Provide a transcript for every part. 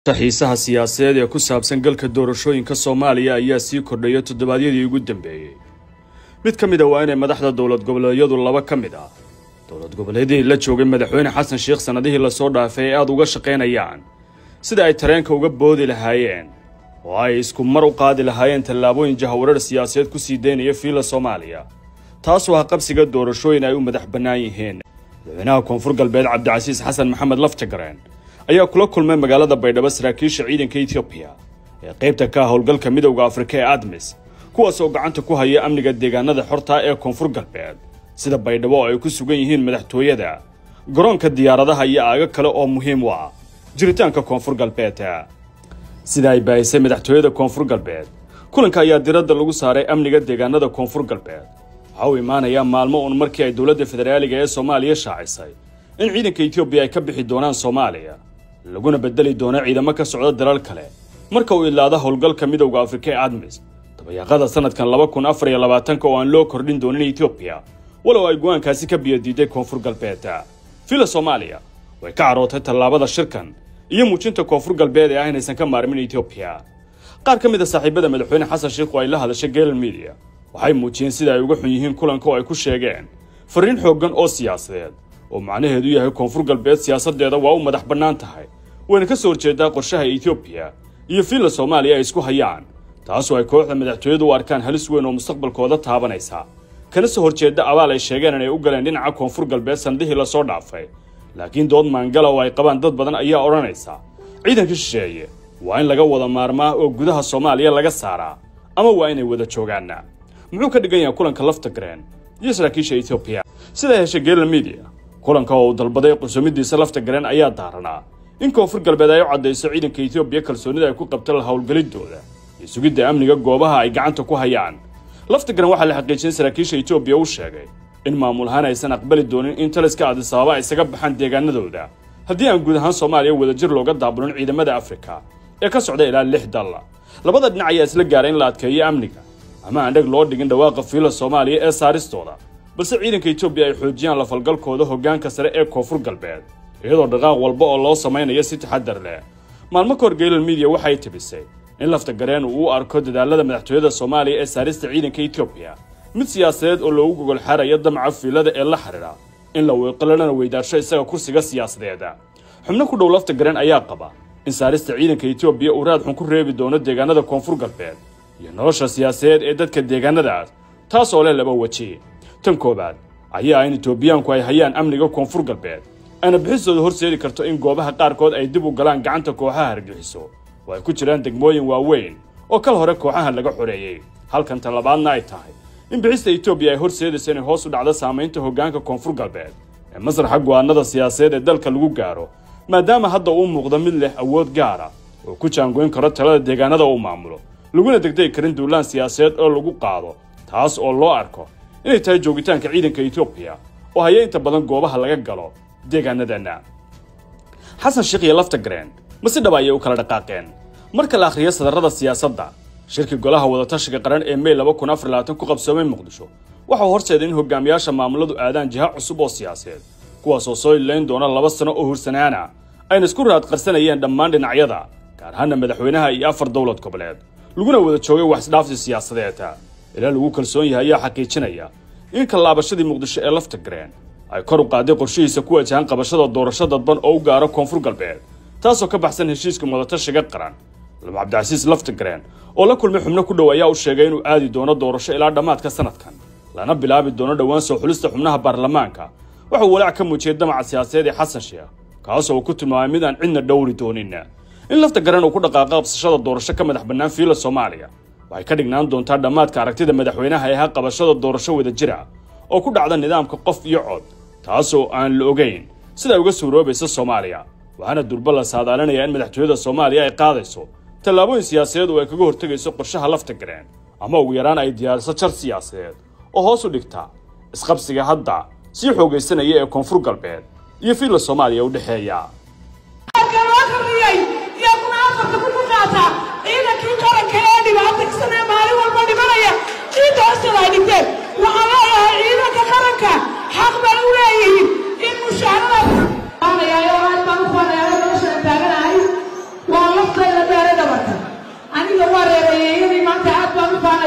xiisaha siyaasadeed ee ku saabsan galka doorashooyinka soomaaliya ayaa sii kordhaya toddobaadyadii ugu dambeeyey mid ka mid a waa inay madaxda dowlad goboleedyadu laba ka mid ah dowlad goboleedyadii la joogay madaxweyne xasan sheekh sannadihii lasoo dhaafay ay aada uga shaqaynayaan sida ay tareenka uga boodi lahaayeen oo ay isku mar u qaadi lahaayeen tallaabooyin jahawarar siyaasadeed ku sii daynaya fiila soomaaliya taasoo ah qabsiga doorashooyin ay u madax bannaan yihiin madaxweynaha koonfur galbeed cabdicasiis xasan maxamed laftagareen ayaa kula kulmay magaalada baydhabo saraakiisha ciidanka etoobiya ee qaybta ka ah howlgalka midowda afrika ee admis kuwaas oo gacanta ku haya amniga deegaanada xorta ee koonfur galbeed sida baydhabo oo ay ku sugan yihiin madaxtooyada garoonka diyaaradaha iyo aago kale oo muhiim u ah jiritaanka koonfur galbeed sida ay baahisay madaxtooyada koonfur galbeed kulanka ayaa diradda lagu saaray amniga deegaanada koonfur galbeed waxa uu imaanayaa maalmo uun markii ay dowladda federaaliga ee soomaaliya shaacisay in ciidanka etoobiya ay ka bixi doonaan soomaaliya laguna bedeli doono ciidamo ka socda dalal kale marka uu idlaado howlgalka midowda afrika ee admis dabayaaqada sanadkan laba kun afar iyo labaatanka oo aan loo kordhin doonin etoobiya walow ay go-aankaasi ka biyadiiday koonfur galbeed fila soomaaliya way ka carootay tallaabada shirkan iyo muujinta koonfur galbeed ee ah inaysan ka maarmin etoobiya qaar ka mid a saaxiibada madaxweyne xasan sheikh oo ay la hadashay galen media waxay muujiyeen sida ay uga xun yihiin kulanka oo ay ku sheegeen fariin xooggan oo siyaasadeed oo macnaheedu yahay koonfur galbeed siyaasadeeda waa u madax bannaan tahay wayna ka soo horjeedaa qorshaha etoobiya iyo fiilla soomaaliya ay isku hayaan taasoo ay kooxda madaxtooyadu u arkaan halis weyn oo mustaqbalkooda taabanaysa kana soo horjeeda abaal ay sheegeen inay u galeen dhinaca koonfur galbeed sannadihii lasoo dhaafay laakiin dood maangala oo ay qabaan dad badan ayaa odhanaysa ciidanka shisheeye waa in laga wada maarmaa oo gudaha soomaaliya laga saaraa ama waa inay wada joogaan muxuu ka dhigan yahay kulanka laftagreen iyo saraakiisha etoobiya sida heshay gela media kulanka oo uu dalbaday qunsumidiisa laftagreen ayaa daaranaa in koonfur galbeed ay u caddayso ciidanka etoobiya kalsoonida ay ku qabta la howlgelidooda iyo sugidda amniga goobaha ay gacanta ku hayaan laftagreen waxaa la xaqiijiyay saraakiisha etoobiya u sheegay in maamul ahaan aysan aqbali doonin in taliska adisababa ay isaga baxaan deegaanadooda haddii aan guud ahaan soomaaliya wadajir looga daabulin ciidamada afrika ee ka socda ilaa lix dal labada dhinac ayaa isla gaaray in la adkeeyo amniga ama aan dheg loo dhigin dhawaaqa fiila soomaaliya ee saaristooda balse ciidanka etoobiya ay xoojiyaan lafalgalkooda hoggaanka sare ee koonfur galbeed iyadoo dhaqaaq walba oo loo samaynayo si taxadar leh maalmo ka hor geylan media waxay tibisay in laftagareen uu u arko dadaalada madaxtooyada soomaaliya ee saarista ciidanka etoobiya mid siyaasadeed oo loogu gogol xaarayo damaca fiilada ee la xidhiidha in la weeqalana weydaarsho isaga kursiga siyaasadeed xubno ku dhow laftagareen ayaa qaba in saarista ciidanka etoobiya uu raad xun ku reebi doono deegaanada koonfur galbeed iyo nolosha siyaasadeed ee dadka deegaanadaas taas oo leh laba weji tan koowaad ayaa in etoobiyaanku ay hayaan amniga koonfur galbeed ayna bixistooda horseedi karto in goobaha qaarkood ay dib u galaan gacanta kooxaha hargexiso oo ay ku jiraan degmooyin waaweyn oo kal hore kooxahan laga xoreeyey halkan tan labaadna ay tahay in bixista etoobiya ay horseedayso inay hoos u dhacdo saamaynta hoggaanka koonfur galbeed ee masraxa go'aanada siyaasadeed ee dalka lagu gaaro maadaama hadda uu muuqdo mid leh awood gaara oo ku jaangoyn karo talada deegaanada uu maamulo laguna degdegi karin duulaan siyaasadeed oo lagu qaado taas oo loo arko inay tahay joogitaanka ciidanka etoobiya oo haya inta badan goobaha laga galo deegaanadana xasan sheekh iyo laftagreen ma si dhaba ayay u kala dhaqaaqeen marka la akhriyo sadarrada siyaasadda shirki golaha wadatashiga qaran ee may laba kun afar labaatan ku qabsoomay muqdisho waxa uu horseeday in hogaamiyaasha maamuladu aadaan jiha cusub oo siyaasadeed kuwaasoo soo ilayn doona laba sano oo hursanaana ayna isku raad qarsanayeen dhammaan dhinacyada gaar ahaana madaxweynaha iyo afar dowlad goboleed laguna wada joogay wax isdhaafsi siyaasadeed ilaa lagu kalsoon yahay ayaa xaqiijinaya in kallaabashadii muqdisho ee laftagreen ay kor u qaaday qorshihiisa ku wajahan qabashada doorasho dadban oo u gaaro koonfur galbeed taasoo ka baxsan heshiiska wadatashiga qaran laba cabdicasiis laftagreen oo la kulmay xubno ku dhow ayaa u sheegay inuu aadi doono doorasho ilaa dhammaadka sanadkan lana bilaabi doono dhowaan soo xulista xubnaha baarlamaanka waxauu walaac ka muujiyey damaca siyaasadeed ee xasan sheekh kaasoo uu ku tilmaamay mid aan cidna dhowri doonin in laftagareen uu ku dhaqaaqa qabsashada doorasho ka madax bannaan fiila soomaaliya waxay ka dhignaan doontaa dhammaadka aragtida madaxweynaha ee ha qabashada doorasho wada jira oo ku dhacda nidaamka qof iyo cod taasoo aan la ogayn sida ay uga suuroobaysa soomaaliya waxaana durba la saadaalinayaa in madaxtooyada soomaaliya ay qaadayso tallaabooyin siyaasadeed oo ay kaga hortegayso qorshaha laftagareen ama ugu yaraan ay diyaariso jar siyaasadeed oo hoos u dhigta isqabsiga hadda sii xoogaysanaya ee koonfur galbeed iyo fiilla soomaaliya u dhexeeya ciidankii qaranka ee dhibaataysan ee maalin walba dhimanaya ciidda hoosteeda ay dhigteen waxaan leeyahay ciidanka qaranka xaq bay u leeyihiin in mushaarada aad baan u faneeyo nolosha taaganahay waan la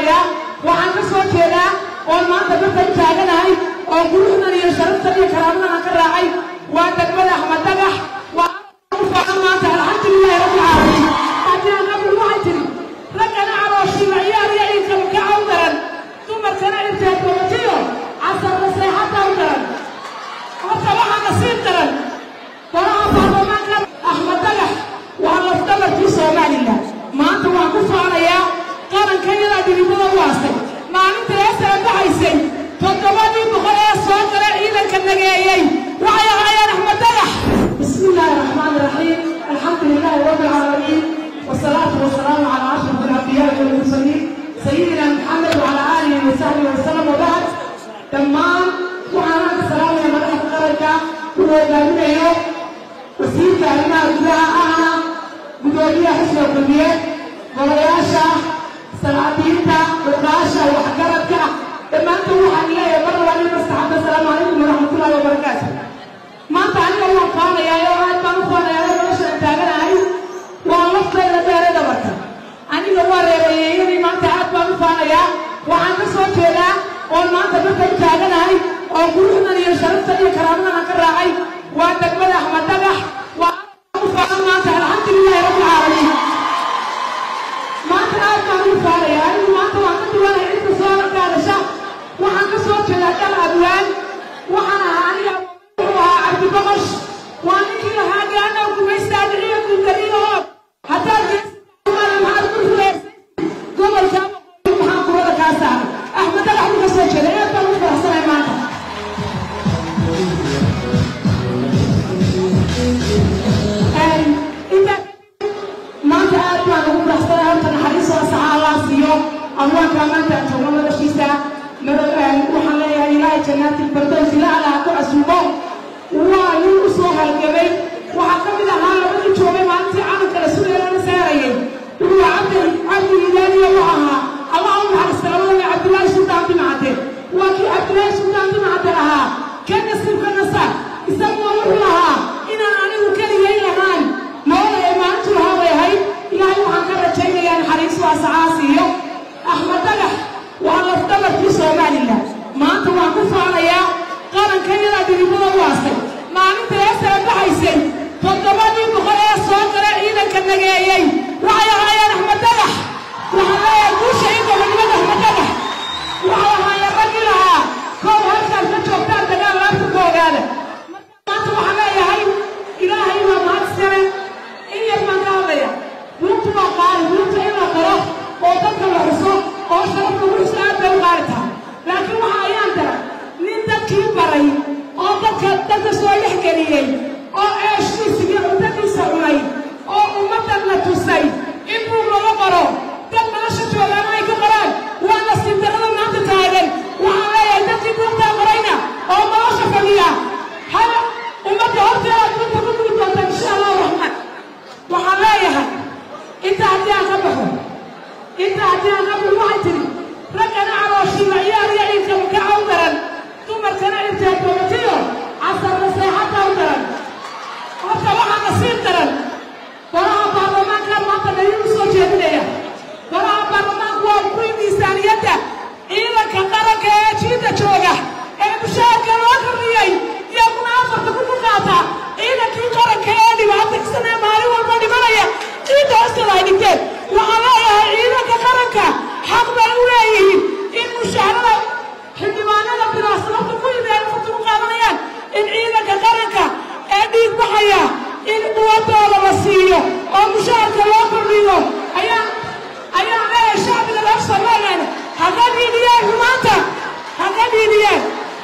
faanayaa waxaan ka soo jeedaa oon maanta dadkan taaganahay oo quruxdan iyo sharaftan iyo karaamadan aan ka raacay waa degmada axmed dagax waa ku faanan maanta alxamdulilahi rabbi caalamiin haddii aan qabul waxay tiri raggana calooshiiba ciyaar iyo ciidkaba ka caw daran dumarkana irteed babatiyo casarka seexadda u daran horta waxaa nasiib daran golaha baarlamaanka axmed dagax waa lafdabarkii somalilan maanta waan ku faanayaa qarankayadaa dhibibada u aastay maalinta ee sara baxaysay toddobadii boqol ee soo gala ciidanka nageeyey waxay ahaayeen axmed dagax bismi illaahi raxmaani raxiim alxamdu lilaahi rabbi alcaalamiin wasalaatu wasalaamu calaa ashraf alambiyaa'i walmursaliin sayidina maxamed wacalaa aalihi wasaxbihi wasalam wabacd dhammaan waxaan ka salaamaya madaxda qaranka uu hogaaminayo wasiirka arrimaha gudaha ahna gudoomiyaha xisbiga kulmiye golayaasha salaadiinta odaasha waxgaradka dhammaantood waxaan leeyahay mar labaa nin mastaxabta asalaamu calaykum waraxmatullahi wabarakaatu maanta aniga waan faanayaa oo aad baan u faanayaa oo nolosha aan taaganahay waa laftayda dheerada marka aniga waa reereeyeyadii maanta aad baan u faanayaa waxaan ka soo jeedaa oon maanta dadkan taaganahay oo quruxdan iyo sharaftan iyo karaamadan aan ka raacay waa degmada axmed dagax waa ku faanan maanta alxamdulilahi rabbi caalamiin maanta aad baan ugu faanayaa anigu maanta waan ka duwanahay inta soo gaadasha waxaan ka soo jeedaa dhal abwaan waxaan ahaa aniga wuxuu ahaa cabdiboqosh waa ninkii lahaa gaana gumaystaadiciyo gudaliyaho haddaad maxaad ku fuleersay gobolka maxaan kurada kaa saaray axmed dagax buu ka soo jeeday aad baan ugu faraxsanay maanta maanta aad baan ugu faraxsanay horta naxariistoo saxa allah siiyo abwaankaa maanta aan joogno noloshiisa waxaan leeyahay ilaahay jannaati firdaws ilaa allaha ku casuubo waa nin u soo halgamay waxaa ka mid ahaa labadii joogay maalintii calanka rasuuleelana saarayay wuxuu cabdi cabdi ilaaliya u ahaa allah u naxariista labadana cabdilaahi sultaan dimacade waa kii cabdilaahi sultaan dimacade ahaa ka nasiibka nasa isaguna wuxuu lahaa inaan anigu keligay lahaan nolol ay maalintu lahaa way ahayd ilaahay waxaan ka rajaynayaa naxariis waa sacaasiiyo axmed dagax waa lafdabarkii somalilan maanta waan ku faanayaa qarankayadaa dhibibada u aastay maalinta ee sara baxaysay toddobadii boqol ee soo gala ciidanka nageeyey waxay ahaayeen axmed dagax waxaan leeyahay guusha in gobonimada axmed dagax waxay ahaayeen raggii lahaa koob halkaas ka joogtaan dagaal laabta ku ogaada maanta waxaan leeyahay ilaahay waa mahad sare in yar baan ka hadlaya buurtu waa qaali buurta in la qoro oo dadka la xuso oo sharafka wuxuusa aad bay u qaali tahay laakiin waxa ayaan dara nin dadkii baray oo dadka dadka soo dhex geliyey oo eeshkiisa iyo cuntadiisa cunay oo ummaddan la tusay in buug laga qoro dad nolosha joogaana ay ka qoraan waa nasiib darrada maanta taagan waxaan leeyahay dadkii buugtaa qorayna oo nolosha fadhiya hal ummadda horteeda dunta ku gudi doonta insha allahu raxmaan waxaan leeyahay inta haddii aan ka baxo inta haddii aan ka baxo waxay tiri raggana calooshiiba ciyaar iyo ciidkaba ka caw daran dumarkana irteed babatiyo casarka seexadda u daran horta waxaa nasiib daran golaha baarlamaanka maanta dhaliil u soo jeedinaya golaha baarlamaanku waa kuwii miisaaniyadda ciidanka qaranka ee jiidda jooga ee mushaharka loo kordhiyey iyaguna afarta ku ku qaata ciidankii qaranka ee dhibaataysan ee maalin walba dhimanaya ciidda hoosteeda ay dhigteen waxaan leeyahay ciidanka qaranka xaq bay u leeyihiin in mushaharada xildhibaanada bilaasababta ku yimid ay afarta ku qaadanayaan in ciidanka qaranka ee dhiig baxaya in quwadooda la siiyo oo mushaharka loo kordhiyo ayaan ayaan leeyahay shacbiga reer somaliland haga dhiidiyeen maanta haga dhiidiyeen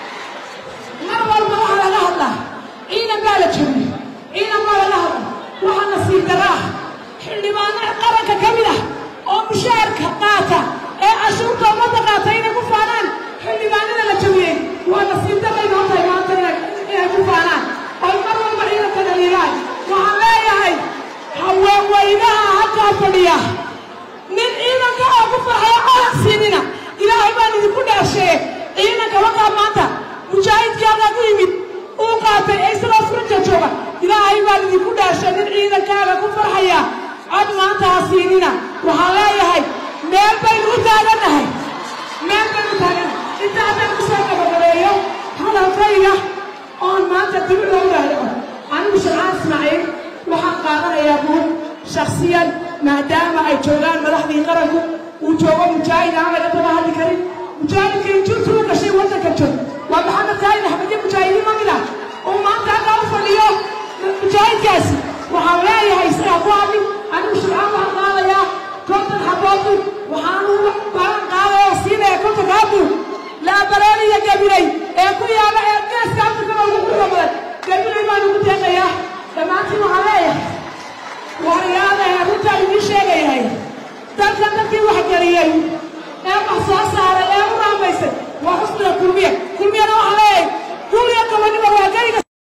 mar walba waxaa laga hadlaa ciidan baa la joogi ciidan baa laga hadla waxaa nasiib darra ah xildhibaano qaranka ka mid ah oo mushaharka qaata ee cashuurta ummadda qaata inay ku faanaan xildhibaanada la jabiyey waa nasiib darray noo tahay maanta inay ku faanaan oy mar walba ciidanka dhaliilaan waxaan leeyahay haweenweynaha halkaa fadhiya nin ciidanka oo ku farxaya calan siinina ilaahay baan idinku dhaasheeye ciidanka wakaa maanta mujaahidkii halkaa ku yimid uu qaatay ee isagoo furja jooga ilaahay baan idinku dhaashay nin ciidankaaga ku farxaya cod maanta ha siinina waxaan leeyahay meel baynu u taagannahay meel baynu u taagannahay inta haddaan ku soo gabagabeeyo hadalkayga oon maanta dib loo raadico anigu sharcaan ismaaciil waxaan qaadanayaa buug shaksiyan maadaama ay joogaan madaxdii qaranku uu joogo mujaahid aan laga daba hadli karin mujaahidka injurtu u gashay waddanka joog waa maxamed saahid axmed iyo mujaahidiin ma mid ah oo maanta halkaa u fadhiyo mujaahidkaasi waxaan leeyahay isagaa ku hadlin anigu sharcaan waxaan qaadayaa konton xaboodu waxaanu balan qaadaya siinaya kontonkaa buug laabareer iyo gabilay ee ku yaala ee geeska afrikada ugu quruxda badan gabilay baan ugu deeqayaa dhammaantiin waxaan leeyahay waryaadaha runtaa idiin sheegayahay dalka dadkii wax geliyey ee wax soo saaray ee u raamaysay waa xusniga kulmiya kulmiyana waxaa leeyahay guriga gabanima waa geliga